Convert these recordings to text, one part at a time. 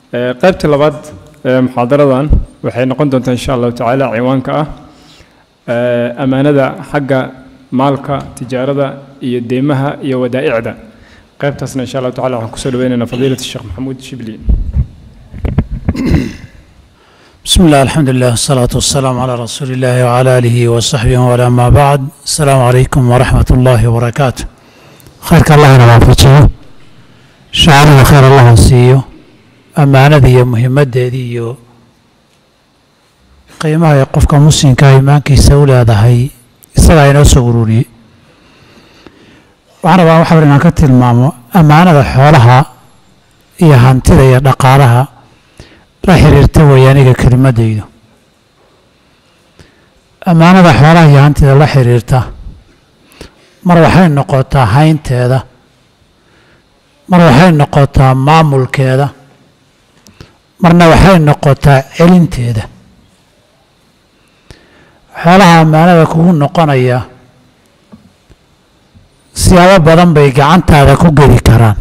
Ee, qaybta labaad ee muxaadaradan waxay noqon doontaa insha allahu tacaala ciwaanka ah ee, ammaanada xagga maalka tijaarada iyo deymaha iyo wadaa'icda qaybtaasna insha allahu tacaala waxaan kusoo dhaweynaynaa fadiilat sheekh maxamuud shibli بسم الله الحمد لله والصلاة والسلام على رسول الله وعلى آله وصحبه وعلى ما بعد السلام عليكم ورحمة الله وبركاته خيرك الله نوافجه شعرنا خير الله سيو أمانة دي مهمة دي qiimaha ee qofka muslimka ah iimaankiisa u leedahay isagaa inoo soo ururiyey waxaan rabaa waxa inaan ka tilmaamo ammaanada xoolaha iyo hantida iyo dhaqaalaha la xiriirta weeye aniga kelimadaydu ammaanada xoolaha iyo hantida la xiriirta mar waxay noqotaa haynteeda mar waxay noqotaa maamulkeeda marna waxay noqotaa celinteeda xoolaha ammaanada kugu noqonaya siyaabo badan bay gacantaada ku geli karaan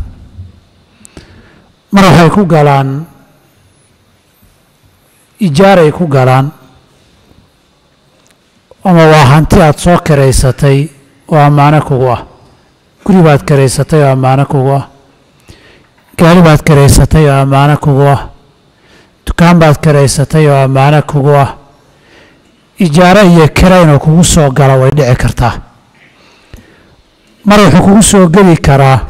mar waxay ku galaan ijaaray ku galaan ama waa hanti aada soo karaysatay oo ammaano kugu ah guri baad karaysatay oo ammaano kugu ah gaari baad karaysatay oo ammaano kugu ah dukaan baad karaysatay oo ammaano kugu ah ijaaro iyo kira inuu kugu soo galo way dhici kartaa mar wuxuu kugu soo geli karaa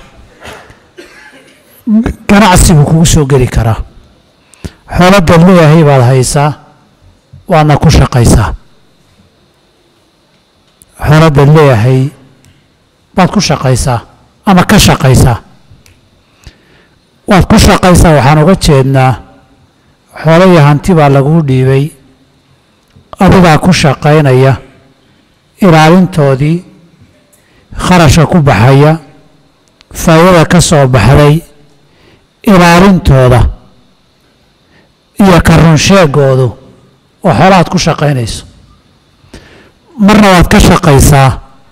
ganacsi buu kugu soo geli karaa xoolo dad leeyahay baad haysaa waadna ku shaqaysaa xoolo dad leeyahay baad ku shaqaysaa ama ka shaqaysaa waad ku shaqaysaa waxaan uga jeednaa xoolo iyo hanti baa laguu dhiibay adigaa ku shaqaynaya ilaalintoodii kharashka ku baxaya faa'idada ka soo baxday ilaalintooda iyo ka runsheegoodu oo xoolahaad ku shaqaynayso marna waad ka shaqaysaa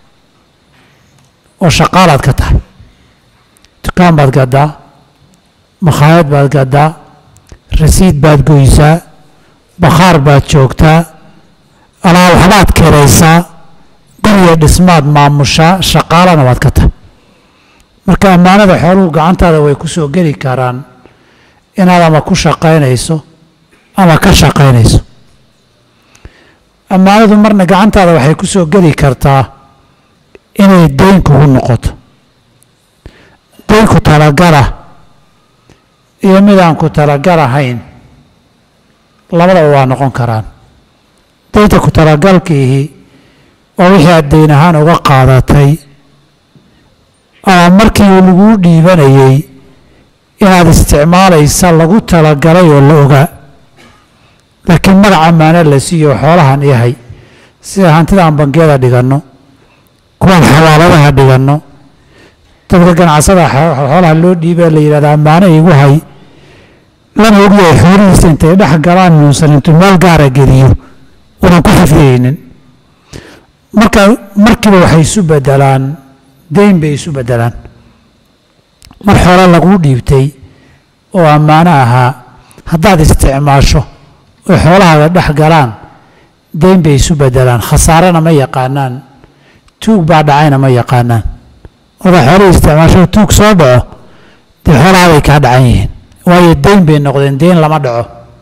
oo shaqaalaad ka tahay dukaan baad gaddaa makhaayad baad gaddaa rasiid baad goysaa bakhaar baad joogtaa alaa waxbaad keraysaa guriga dhismaad maamushaa shaqaalana waad ka tahay marka ammaanada xooluhu gacantaada way ku soo geli karaan inaad ama ku shaqaynayso ama ka shaqaynayso ammaanadu marna gacantaada waxay ku soo geli kartaa inay deyn kugu noqoto deynku talagala iyo midaan ku talagalahayn labadaba waa noqon karaan deynta ku talagalkiihi waa wixii aad deyn ahaan uga qaadatay ama markii laguu dhiibanayey inaad isticmaalaysa lagu talagalay oo la ogaa laakiin magac ammaano la siiyo xoolahan yahay sida hantida aan bangiyada dhiganno kuwaan xawaaladaha dhiganno dadka ganacsada xoolaha loo dhiibee la yidhahda ammaano igu hay lana ogyahay xoolihiisa intay dhex galaan inuusan intuu meel gaara geliyo unan ku xifdiyeynin marka markiiba waxay isu bedelaan deyn bay isu bedelaan mar xoolo laguu dhiibtay oo ammaano ahaa haddaad isticmaasho oo xoolahaaga dhex galaan deyn bay isu bedelaan khasaarena ma yaqaanaan tuug baa dhacayna ma yaqaanaan markaa xoolihii isticmaasho tuug soo dhaco dee xoolahaabay kaa dhacan yihiin waayo deyn bay noqdeen deyn lama dhaco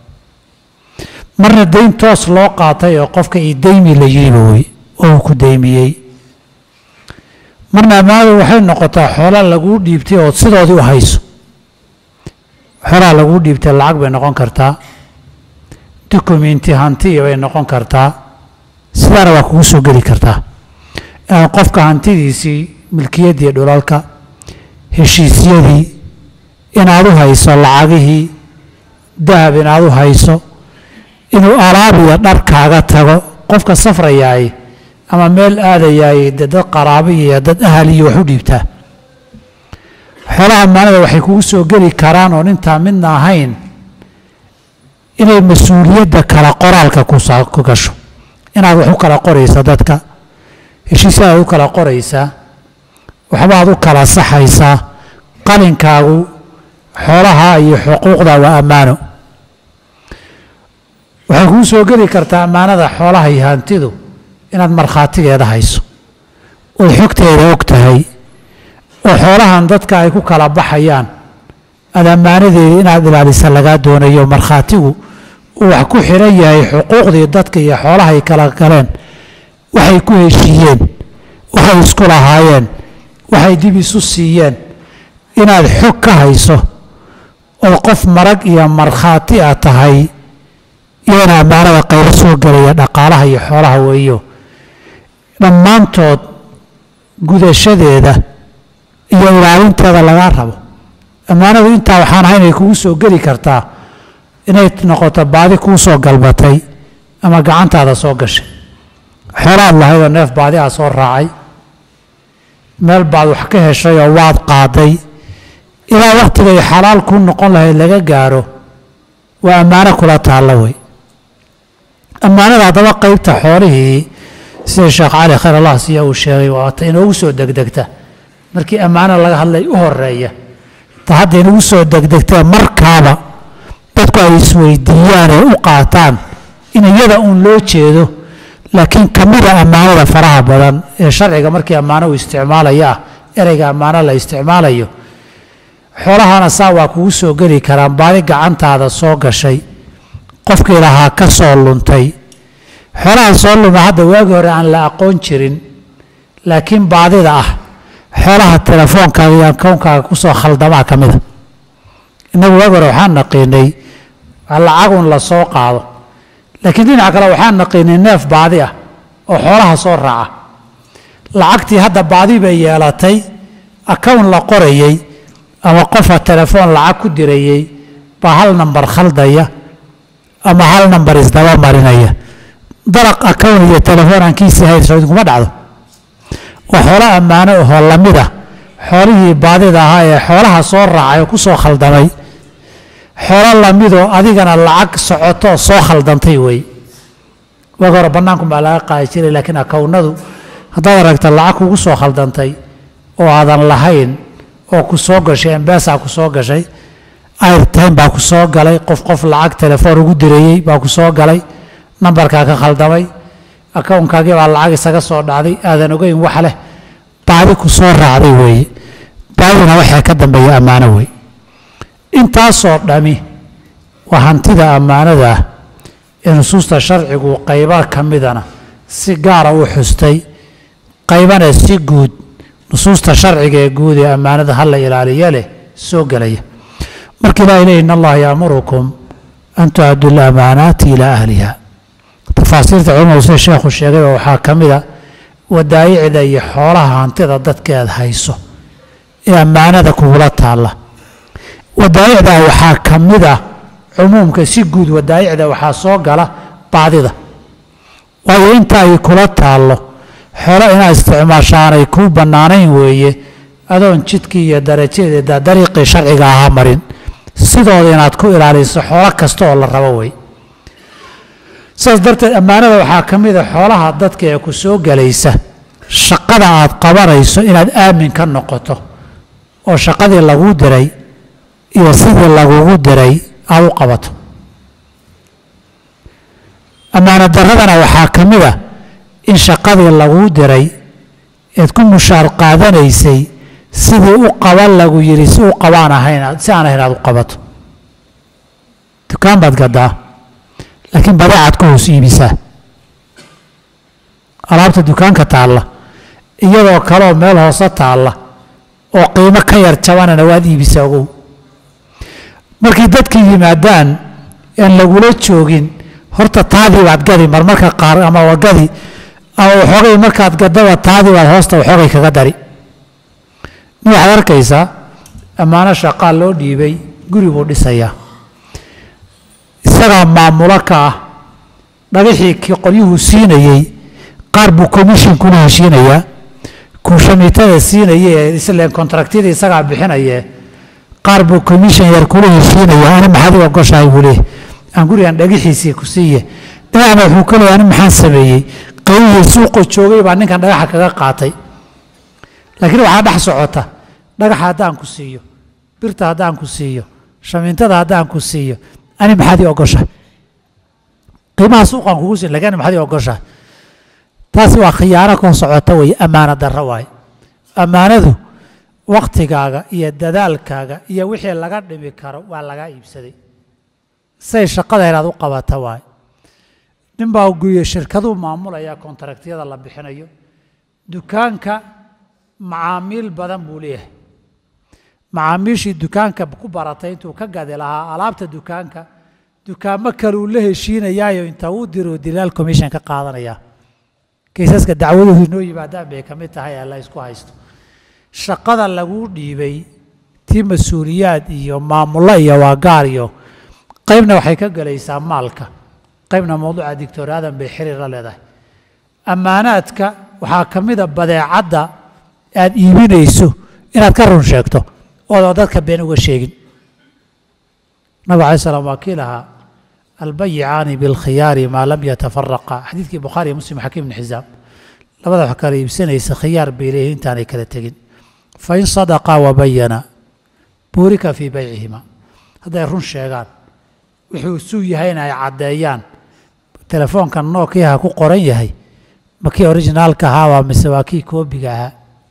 marna deyn toos loo qaatay oo qofka io deymi la yidhiba wey oo uu ku deymiyey marna ammaanadu waxay noqotaa xoola laguu dhiibtay ood sidoodii u hayso xoolaha laguu dhiibtay lacag bay noqon kartaa dukumenti hantiya bay noqon kartaa sidaana waa kugu soo geli kartaa qofka hantidiisii milkiyaddii dhulalka heshiisyadii inaad u hayso lacagihii dahab inaad u hayso inuu alaabiya dharkaaga tago qofka safrayaay ama meel aadayaay dee dad qaraabo iyo dad ahal iyo wax u dhiibtaa xoolaha ammaanada waxay kugu soo geli karaan oon intaa midna ahayn inay mas-uuliyadda kala qoraalka ku gasho inaad wax u kala qoraysa dadka heshiisyadaad u kala qoraysaa waxbaad u kala saxaysaa qalinkaagu xoolaha iyo xuquuqda waa ammaano waxay kuu soo geli kartaa ammaanada xoolaha iyo hantidu inaad markhaatigeeda hayso ood xogteeda og tahay oo xoolahan dadka ay ku kala baxayaan aad ammaanadeedii inaad ilaalisa lagaa doonayo markhaatigu uu wax ku xiran yahay xuquuqdii dadka iyo xoolahay kala galeen waxay ku heshiiyeen waxay isku lahaayeen waxay dib isu siiyeen inaad xog ka hayso oo qof marag iyo markhaati a tahay iyona ammaanada qaybo soo gelaya dhaqaalaha iyo xoolaha weeyo dhammaantood gudashadeeda iyo ilaalinteeda lagaa rabo ammaanadu intaa waxaan ahay inay kugu soo geli kartaa inay noqoto baadi kuu soo galbatay ama gacantaada soo gashay xoolaad lahaydoo neef baadi aa soo raacay meel baad wax ka heshay oo waad qaaday ilaa wakhtigay xalaal kuu noqon lahayd laga gaaro waa ammaano kula taalla wey ammaanada haddaba qaybta xoolihii sida sheekh cali khayr allah siya uu sheegay waata inoogu soo degdegta markii ammaano laga hadlay u horeeya ta hadda inagu soo degdegtee markaaba dadku ay isweydiiyaan ee u qaataan in iyada uun loo jeedo laakiin ka mida ammaanada faraha badan ee sharciga markii ammaano uu isticmaalaya ah ereyga ammaano la isticmaalayo xoolahana saa waa kugu soo geli karaan baadi gacantaada soo gashay qofkii lahaa ka soo luntay xoolaha soo luma hadda waagii hore aan la aqoon jirin laakiin baadida ah xoolaha telefoonkaaga iyo akownkaaga kusoo khaldamaa ka mida innagu waagi hore waxaan naqiinay lacagun la soo qaado laakiin dhinaca kale waxaan naqiinay neef baadi ah oo xoolaha soo raaca lacagtii hadda baadi bay yeelatay akown la qorayey ama qofa telefoon lacag ku dirayey baa hal nambar khaldaya ama hal nambar isdaba marinaya daraq akown iyo telefoon aan kiisii hayn soo idinkuma dhacdo waa xoolo ammaano ahoo lamid ah xoolihii baadida ahaa ee xoolaha soo raacay oo ku soo khaldamay xoolo lamidoo adigana lacag socotoo soo khaldantay wey waga hore bannaanku baa laga qaadi jiray laakiin akownadu haddaad aragta lacag kugu soo khaldantay oo aadan lahayn oo ku soo gashay embesa ku soo gashay airtime baa ku soo galay qof qof lacag telefoon ugu dirayey baa ku soo galay nambarkaa ka khaldamay akownkaagii baa lacag isaga soo dhacday aadan ogeyn wax leh baadi ku soo raacday weeye baadina waxaa ka dambeeya ammaano wey intaasoo dhami waa hantida ammaanada ah ee nusuusta sharcigu qayba ka midana si gaara u xustay qaybana si guud nusuusta sharciga ee guud ee ammaanada hala ilaaliya leh soo gelaya marka ilahi lehi in allaha yaamurukum an tu'addu lamaanaati ilaa ahliha tafaasiirta culimadu sida sheekhu sheegayba waxaa ka mida wadaayicda iyo xoolaha hantida dadkeed hayso ee ammaanada kugula taalla wadaayicda waxaa ka mid ah cumuumka si guud wadaayicda waxaa soo gala baadida waayo inta ay kula taallo xoolo inaad isticmaashaanay kuu bannaanayn weeye adoon jidkii iyo darajadeeda dariiqii sharciga ahaa marin sidooda inaad ku ilaaliso xoolo kasta oo la rabo wey sidaas darteed ammaanada waxaa ka mid a xoolaha dadka ee ku soo gelaysa shaqada aad qabanayso inaad aamin ka noqoto oo shaqadii laguu diray iyo sidii lagugu diray aad u qabato ammaano daradana waxaa ka mid a in shaqadii laguu diray eed ku mushaar qaadanaysay sidii u qaban lagu yidhi si u qabaan ahayn si aan ahayn aad u qabato dukaan baad gaddaa laakiin badeecaad ka hoos iibisaa alaabta dukaanka taalla iyadoo kaleoo meel hoose taalla oo qiimo ka yar jabanana waad iibisaa ogow markay dadka yimaadaan aan lagula joogin horta taadii baad gadi marmarka qaar ama waa gadi ama waxoogay markaad gadaba taadii baad hoosta waxoogay kaga dari nin waxaad arkaysaa ammaano shaqaa loo dhiibay guri buu dhisayaa isagaa maamulo ka ah dhagaxii kii qolyuhu siinayey qaar buu commission kula heshiinayaa kuu shamiitada siinaya ee isleen kontraktiyada isagaa bixinaye qaar buu commission yar kula heshiinaya ani maxaad u ogoshahay buu leeyahy aan gurigan dhagaxiisii ku siiye dhinacna wuxuu ka leeyahy ani maxaan sameeyey qaybihii suuqa joogay baa ninkan dhagaxa kaga qaatay laakiin waxaa dhex socota dhagaxa haddaan ku siiyo birta haddaan ku siiyo shamiintada haddaan ku siiyo ani maxaad ii ogoshahay qiimaha suuqaan kugu siin lakin ani maxaad ii ogoshahay taasi waa khiyaano koo socota weeye ammaano darro waaye ammaanadu waktigaaga iyo dadaalkaaga iyo wixii laga dhimi karo waa lagaa iibsaday say shaqada inaad u qabata waaye nin baa guye shirkaduu maamulaya kontaractyada la bixinayo dukaanka macaamiil badan buu leeyahay macaamiishii dukaanka ku baratay intuu ka gadi lahaa alaabta dukaanka dukaamo kale uu la heshiinayaayo inta uu diro dilaal commission ka qaadanaya kaysaska dacwaduhu inoo yimaadaan bay ka mid tahay ee la isku haysto shaqada laguu dhiibay tii mas-uuliyaad iyo maamullo iyo waagaar iyo qaybna waxay ka gelaysaa maalka qaybna mawduuca dictor aadan bay xiriir la leedahay ammaanaadka waxaa ka mida badeecadda aad iibinayso inaad ka run sheegto oodoo dadka been uga sheegin nabig alay slam waa kii lahaa albayicaani bilkhiyaari maa lam yatafaraqa xadiidkii bukhaari iyo muslim xakiim ibni xisaam labada wax kala iibsanaysa khiyaar bay leeyihin intaanay kala tegin fain sadaqaa wabayana buurika fii baycihima hadday run sheegaan wuxuu suu yahayna ay caddeeyaan telefoonka nookiyaha ku qoran yahay ma kii orijinaalka ahaabaa mise waa kii koobiga ahaa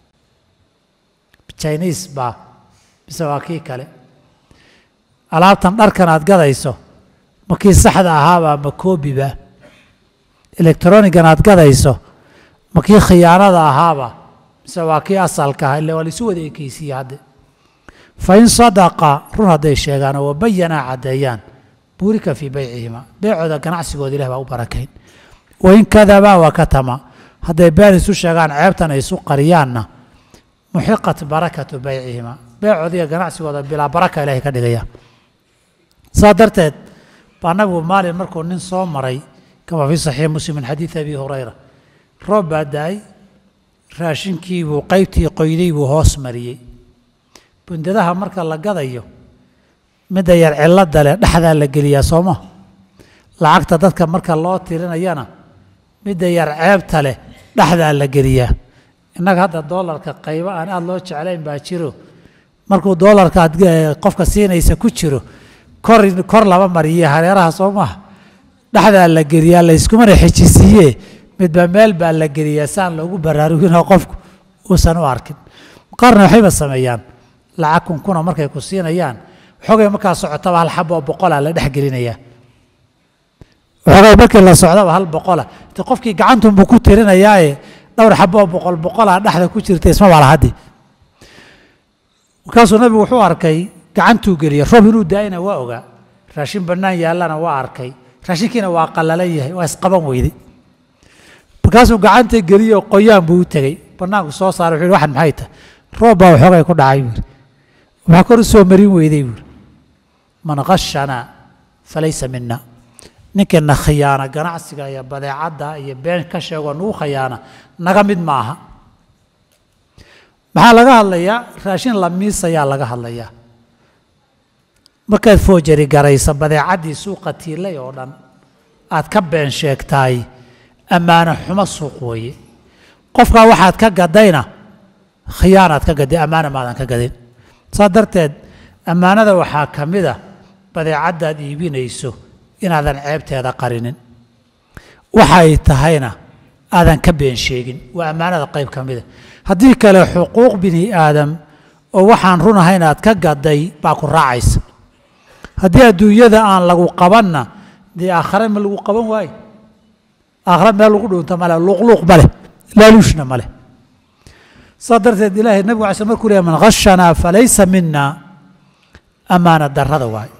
chiniis baa mise waa kii kale alaabtan dharkan aad gadayso ma kii saxda ahaabaa ma koobiba electronigan aad gadayso ma kii khiyaanada ahaaba mise waa kii asalka aha ille waa laisu wada ekeysiiye hadde fa in sadaqa run hadday sheegaan oo wabayanaa caddeeyaan buurika fii baycihima beecooda ganacsigooda ilah baa u barakayn wain kadabaa wa katama hadday been isu sheegaan ceebtan ay isu qariyaanna muxiqat barakatu baycihima beecooda iyo ganacsigooda bilaa baraka ilahay ka dhigaya saa darteed baa nabigu maalin markuu nin soo maray kama fii saxiix muslim min xadiidi abi hurayra roob baa da-ay raashinkiibuu qaybtii qoyday buu hoos mariyey bundadaha marka la gadayo midda yar cilada leh dhexdaa la geliyaa sooma lacagta dadka marka loo tirinayana midda yar ceebta leh dhexdaa la geliyaa innaga hadda doolarka qaybo aan aada loo jeclayn baa jiro markuu doolarka aad qofka siinaysa ku jiro kor kor laba mariye hareeraha soo maha dhexdaa la geliyaa layskumana xejisiiye midba meel baa la geliyaa saan loogu baraaruginoo qofku uusan u arkin qaarna waxayba sameeyaan lacag kunkuna markay ku siinayaan waxoogay markaa socotaba hal xabo oo boqola la dhex gelinayaa waxoogay markii la socdaba hal boqola te qofkii gacantunbuu ku tirinayaaye dhowr xabo oo boqol boqolaa dhexda ku jirta isma baa lahaddi markaasuu nabigu wuxuu arkay gacantuu geliyey roob inuu daayana waa ogaa raashin bannaan yaallana waa arkay raashinkiina waa qallalan yahay waa isqaban weyday markaasuu gacanta geliyey oo qoyaan buu u tegey bannaanku soo saaray wuxuu yhi waxan maxay tahay roob baa waxoogay ku dhacay buuri waxaa kor u soo marin weyday buuri man khashanaa falaysa mina ninkiina khiyaana ganacsiga iyo badeecadda iyo been ka sheegoo nagu khayaana naga mid ma aha maxaa laga hadlayaa raashin la miisayaa laga hadlayaa markaad foojari garaysa badeecaddii suuqa tiilay oo dhan aad ka been sheegtaay ammaano xumo suuq weeye qofkaa waxaad ka gadayna khiyaanaad ka gaday ammaana maadan ka gadin saa darteed ammaanada waxaa ka mid a badeecaddaad iibinayso inaadan ceebteeda qarinin waxa ay tahayna aadan ka been sheegin waa ammaanada qayb ka mida haddii kale xuquuq bini aadam oo waxaan run ahayn aad ka gaday baa ku raacaysa haddii adduunyada aan lagu qabanna dee aakhare ma lagu qaban waayo aakhare meel lagu dhunto male luuqluuq ma leh laaluushna ma leh saa darteed ilaahay nabigu alay sl markuu leeyahy man khashanaa falaysa mina ammaana darrada waayo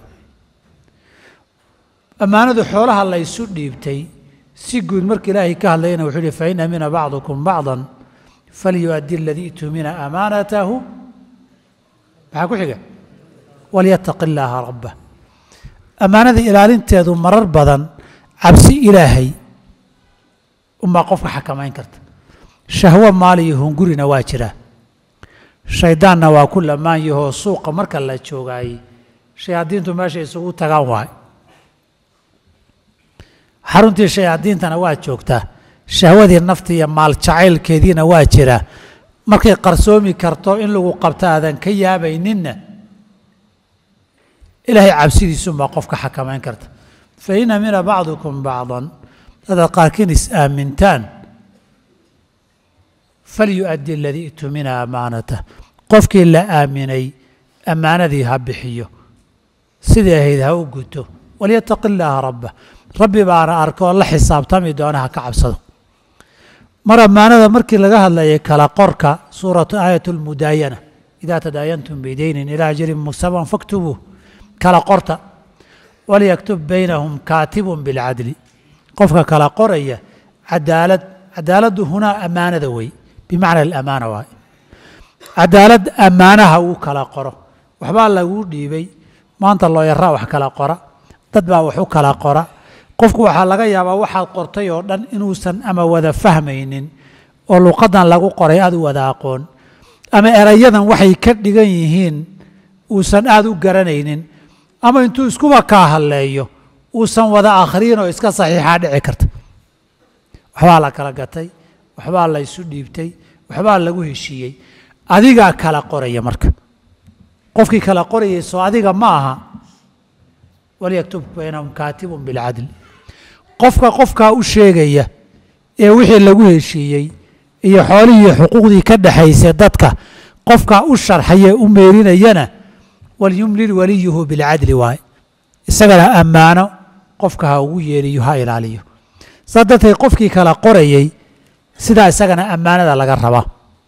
ammaanadu xoolaha la ysu dhiibtay si guud marka ilaahay ka hadlayana wuxuu yihi fain amina bacdukum bacda falyuaddi aladii tumina amaanatahu maxaa ku xiga walyataqi illaaha rabbah ammaanada ilaalinteedu marar badan cabsi ilaahay unbaa qofka xakamayn karta shahwo maali iyo hungurina waa jiraa shayddaanna waa ku lamaan yahoo suuqa marka la joogaayey shayaadiintu meesha isugu tagaan waay xaruntii shayaadiintana waa joogtaa shahwadii nafta iyo maal jacaylkeediina waa jiraa markay qarsoomi karto in lagu qabto aadan ka yaabayninna ilaahay cabsidiisuunbaa qofka xakamayn karta fa in amina bacdukum bacdan dadaad qaarkiin is aamintaan falyu'addi aladii itumina amaanatah qofkii la aaminay ammaanadii ha bixiyo sidai ahayd ha u guto walyataqi illaaha rabbah rabbi baana arka oo la xisaabtami doona ha ka cabsado mar ammaanada markii laga hadlayay kala qorka suuratu aayat lmudaayana idaa tadaayantum bidaynin ilaa ajalin musaman faktubuu kala qorta walyaktub baynahum kaatibun bilcadli qofka kala qoraya cadaalad cadaaladdu hunaa ammaanada wey bimacna alamaana waay cadaalad ammaanaha uu kala qoro waxbaa laguu dhiibay maanta looyaraa wax kala qora dad baa wax u kala qora qofku waxaa laga yaabaa waxaad qortay oo dhan inuusan ama wada fahmaynin oo luqadan lagu qoray aad u wada aqoon ama erayadan waxay ka dhigan yihiin uusan aada u garanaynin ama intuu iskuba kaa hadleeyo uusan wada akhriyin oo iska saxiixaa dhici karta waxbaa la kala gatay waxbaa la isu dhiibtay waxbaa lagu heshiiyey adigaa kala qoraya marka qofkii kala qorayay soo adiga ma aha walyaktub baynahum kaatibun bilcadl qofka qofkaa u sheegaya ee wixii lagu heshiiyey iyo xoolihii xuquuqdii ka dhexaysay dadka qofkaa u sharxaye u meerinayana walyumlil waliyuhu bilcadli waaye isagana ammaano qofka ha ugu yeeriyo ha ilaaliyo saa darteed qofkii kala qorayey sidaa isagana ammaanada laga rabaa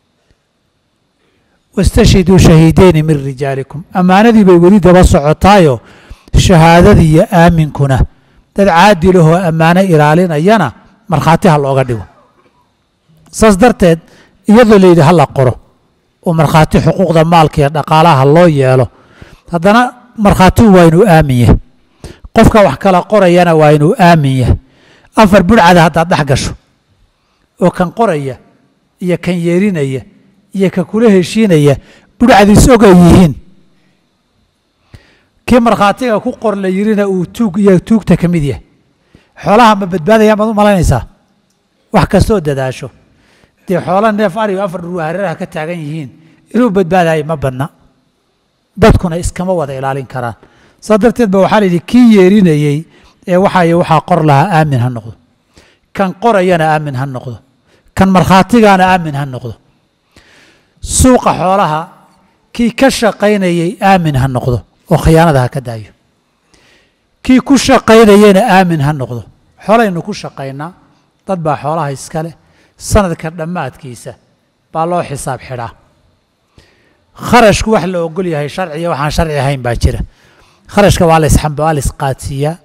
wastashhiduu shahiideyni min rijaalikum ammaanadii bay weli daba socotaayo shahaadadii iyo aaminkuna dad caadilahoo ammaano ilaalinayana markhaati ha looga dhigo saas darteed iyadoo layidhi ha la qoro oo markhaati xuquuqda maalka iyo dhaqaalaha loo yeelo haddana markhaatigu waa inuu aamin yahay qofka wax kala qorayana waa inuu aamin yahay afar budhcada haddaad dhex gasho oo kan qoraya iyo kan yeerinaya iyo ka kula heshiinaya budhcadiis og ay yihiin kii markhaatiga ku qor la yirina uu tuug iyo tuugta ka mid yahay xoolaha ma badbaadayaan baad u malaynaysaa wax kastoo dadaasho dee xoola neef arigo afar dhurwa hareeraha ka taagan yihiin inuu badbaadayo ma badna dadkuna iskama wada ilaalin karaan saa darteed ba waxaa la yidhi kii yeerinayey ee waxay waxaa qor lahaa aamin ha noqdo kan qorayana aamin ha noqdo kan markhaatigaana aamin ha noqdo suuqa xoolaha kii ka shaqaynayey aamin ha noqdo oo khiyaanada ha ka daayo kii ku shaqaynayena aamin ha noqdo xoolaynu ku shaqaynaa dad baa xoolaha iska leh sanadka dhammaadkiisa baa loo xisaab xidhaa kharashku wax la ogol yahay sharciya waxaan sharci ahayn baa jira kharashka waa la isxamba waa la isqaadsiiyaa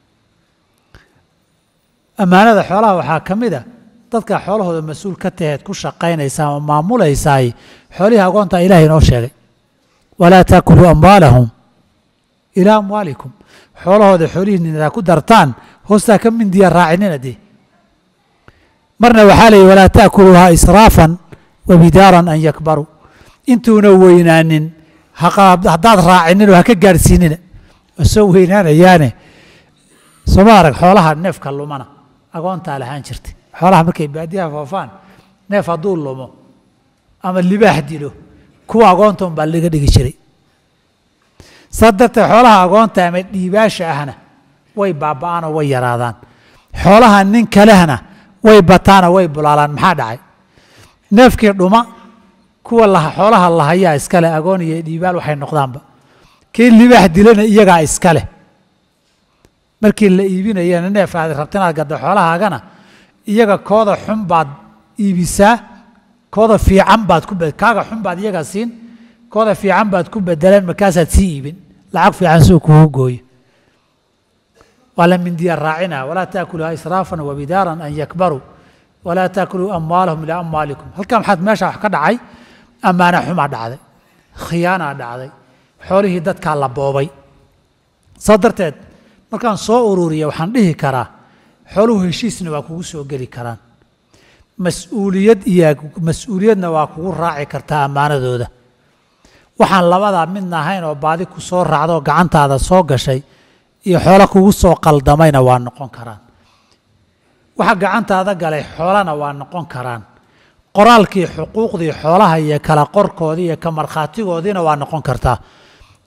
ammaanada xoolaha waxaa ka mid a dadka xoolahooda mas-uul ka taheed ku shaqaynaysaa ama maamulaysaay xoolihii agoonta ilahay inoo sheegay walaa taakuluu amwaalahum ilaa amwaalikum xoolahooda xoolihiinna ku dartaan hoostaa ka mindiya raacinina dee marna waxaa la yidhi walaa taakuluuhaa israafan wa bidaaran an yakbaruu intuuna weynaanin haddaad raacininoo ha ka gaadhsiinina waa soo weynaanayaane sooma arag xoolaha neefka lumana agoontaa lahaan jirtay xoolaha markay baadiyaha foofaan neef hadduu lumo ama libaax dilo kuwa agoonta un baa laga dhigi jiray saa darteed xoolaha agoonta ama dhiibaasha ahna way baaba'aan oo way yaraadaan xoolaha nin kalehna way bataanoo way bulaalaan maxaa dhacay neefkii dhuma kuwa la xoolaha lahayaa iskale agoon iyo dhiibaal waxay noqdaanba kii libaax dilana iyagaa iskale markii la iibinayana neef aad rabta inaad gaddo xoolahaagana iyaga kooda xun baad iibisaa kooda fiican baad ku kaaga xun baad iyaga siin kooda fiican baad ku bedeleen markaasaad sii iibin lacag fiican suu kugu gooyo waa la mindiya raacina walaa taakuluhaa israafan wabidaaran an yakbaruu walaa taakuluu amwaalahum ilaa amwaalikum halkan maxaad meesha wax ka dhacay ammaana xumaa dhacday khiyaanaa dhacday xoolihii dadkaa la boobay saa darteed markaan soo ururiya waxaan dhihi karaa xooluhu heshiisna waa kugu soo geli karaan mas-uuliyad iyo mas-uuliyadna waa kugu raaci kartaa ammaanadooda waxaan labadaa midna ahayn oo baadi ku soo raacda oo gacantaada soo gashay iyo xoolo kugu soo qaldamayna waa noqon karaan waxa gacantaada galay xoolana waa noqon karaan qoraalkii xuquuqdii xoolaha iyo kala qorkoodii iyo ka markhaatigoodiina waa noqon kartaa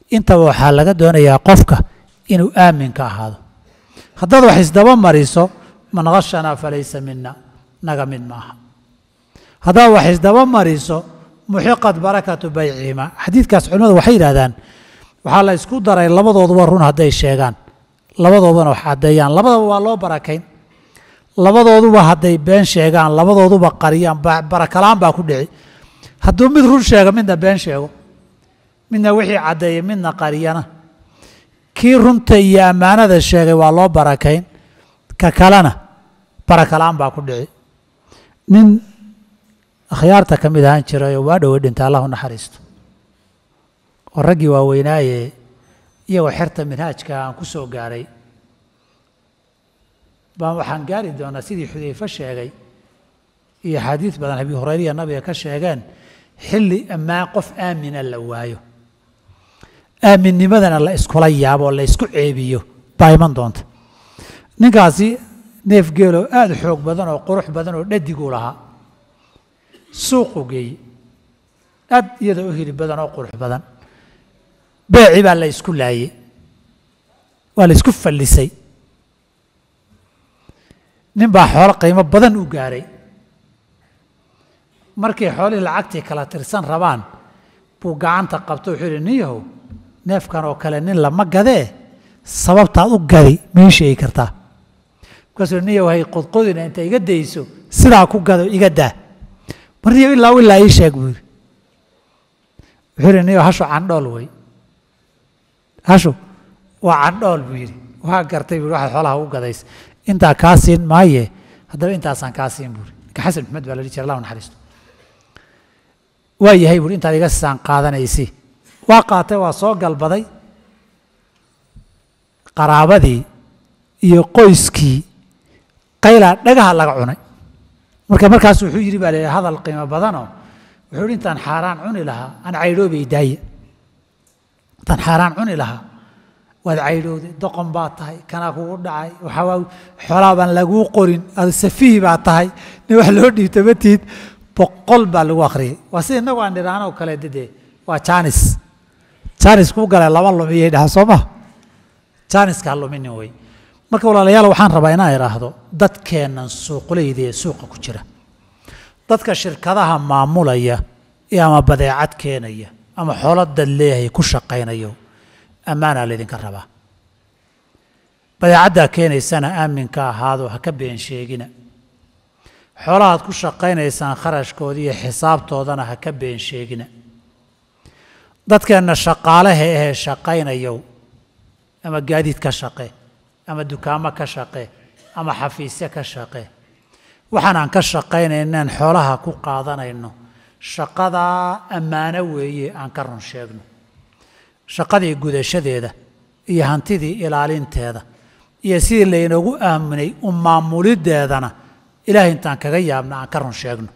intaba waxaa laga doonayaa qofka inuu aamin ka ahaado haddaad wax isdaba mariso man khashanaa falaysa mina naga mid maaha haddaad wax isdaba mariso muxiqat barakatu baycihima xadiidkaas culimmadu waxay yidhahdaan waxaa la isku daray labadooduba run hadday sheegaan labadooduna wax caddeeyaan labadaba waa loo barakayn labadooduba hadday been sheegaan labadooduba qariyaan barakalaan baa ku dhici hadduu mid run sheega midna been sheego midna wixii caddeeyay midna qariyana kii runta iyo ammaanada sheegay waa loo barakayn ka kalena barakalaan baa ku dhici nin akhyaarta ka mid ahaan jirayoo waa dhowey dhinta allah u naxariisto oo raggii waaweynaaye iyagoo xerta minhaajka aan ku soo gaaray baan waxaan gaari doonaa sidii xudayfe sheegay iyo axaadiis badan abi hurayriya nabiga ka sheegeen xilli ammaan qof aamina la waayo aaminnimadana la iskula yaabo oo la isku ceebiyo baa iman doonta ninkaasi neef geeloo aada xoog badan oo qurux badan oo dhadiguu lahaa suuqu geeye aad iyadoo u hili badan oo qurux badan beeci baa la isku laayey waa la isku fallisay nin baa xoolo qiimo badan u gaaray markay xoolihii lacagtii kala tirsan rabaan buu gacanta qabto wuxuu yidhi nin yahow neefkan oo kale nin lama gadee sababtaad u gadi mii sheegi kartaa markaasuu nin yahow hay qodqodina inta iga dayso sidaa ku gado iga daa mar niyow ilaa ilaa ii sheeg buu yidhi wuxuu yidhi nin yahow hashu candhool wey hashu waa candhool buu yidhi waa gartay buu waxaad xoolaha u gadaysa intaa kaa siin maaye haddaba intaasaan kaa siin buuri ninka xasan maxmed baa la dhihi jira allah naxariisto waa yahay buuri intaad iga saan qaadanaysi waa qaatay waa soo galbaday qaraabadii iyo qoyskii qaylaa dhagaha laga cunay marka markaas wuxuu yidhi baa la yidhi hadal qiimo badanoo wuxuu yidhi intaan xaaraan cuni lahaa aan caydhoobay daaye intaan xaaraan cuni lahaa waad caydhowday doqon baa tahay kanaa kugu dhacay waxaa xoolaa baan laguu qorin ad safiih baa tahay nin wax loo dhiibta matiid boqol baa lagu akhriyay waa sida innagu aan dhiraanoo kale dede waa jaanis jaanis kuu gale laba lumiyay dhaha soo ma jaaniska ha luminin wey marka walaalayaal waxaan rabaa inaan idhaahdo dadkeennan suuqleyda ee suuqa ku jira dadka shirkadaha maamulaya ee ama badeecad keenaya ama xoolo dad leeyahay ku shaqaynayo ammaanaa laydinka rabaa badeecaddaa keenaysana aaminka ahaado ha ka been sheegina xoolahaad ku shaqaynaysaan kharashkooda iyo xisaabtoodana ha ka been sheegina dadkeenna shaqaalaha ahee shaqaynayow ama gaadiid ka shaqe ama dukaamo ka shaqe ama xafiisyo ka shaqe waxaanaan ka shaqaynaynaan xoolaha ku qaadanayno shaqadaa ammaano weeye aan ka run sheegno shaqadii gudashadeeda iyo hantidii ilaalinteeda iyo sidii laynoogu aaminay u maamuliddeedana ilaahay intaan kaga yaabna aan ka run sheegno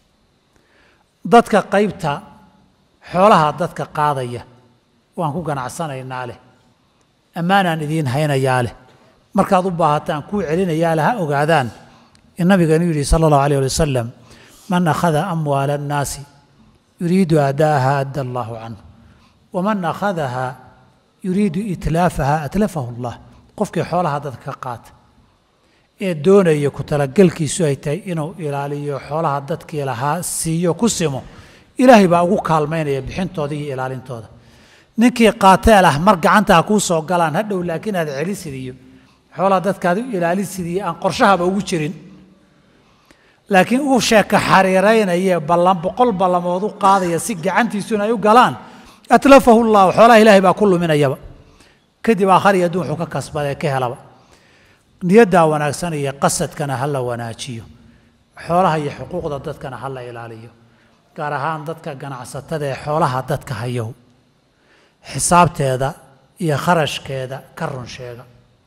dadka qaybta xoolaha dadka qaadaya waan ku ganacsanaynaa leh ammaanaan idiin haynayaa leh markaad u baahataan kuu celinayaa leh ha ogaadaan in nabigeenu yidhi sala allahu alayh ali wasalam man akhada amwaala annaasi yuriidu aada'aha adda allahu canhu waman akhadaha yuriidu itlaafaha atlafahu allah qofkii xoolaha dadka ka qaata ee doonaya ku talagelkiisu ay tahay inuu ilaaliyo xoolaha dadkii lahaa siiyo ku simo ilaahay baa ugu kaalmaynaya bixintooda iyo ilaalintooda ninkii qaatee lah mar gacantaa kuu soo galaan hadhow laakiin aad celisid iyo xoolaha dadkaad u ilaalisid iyo aan qorshahaba ugu jirin laakiin uu sheeka xariiraynaya ballan boqol ballamood u qaadaya si gacantiisuna ay u galaan atlafahu llahu xoolaha ilaahay baa ku luminayaba kadib aakhari adduun wuxuu ka kasbadee ka helaba niyaddaa wanaagsan iyo qasadkana ha la wanaajiyo xoolaha iyo xuquuqda dadkana ha la ilaaliyo gaar ahaan dadka ganacsatada ee xoolaha dadka hayow xisaabteeda iyo kharashkeeda ka run sheega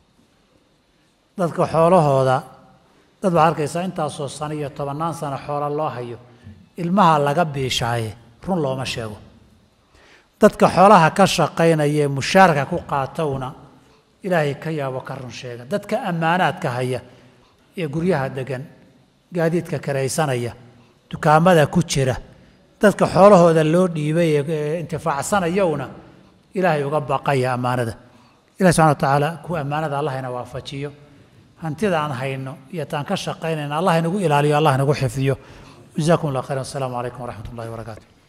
dadka xoolahooda dad baad arkaysaa intaasoo sano iyo tobannaan sano xoola loo hayo ilmaha laga biishaaye run looma sheego dadka xoolaha ka shaqaynaya ee mushaarka ku qaatowna ilaahay ka yaabo ka run sheega dadka ammaanaadka haya ee guryaha degan gaadiidka karaysanaya dukaamada ku jira dadka xoolahooda loo dhiibay ee intifaacsanayowna ilaahay uga baqaya ammaanada ilahi subxana wa tacaala kuwa ammaanada allah ina waafajiyo hantida aan hayno iyo taan ka shaqaynayna allah inagu ilaaliyo allah inagu xifdiyo jazakum allah khayran wasalaamu calaykum waraxmat ullahi wabarakaatu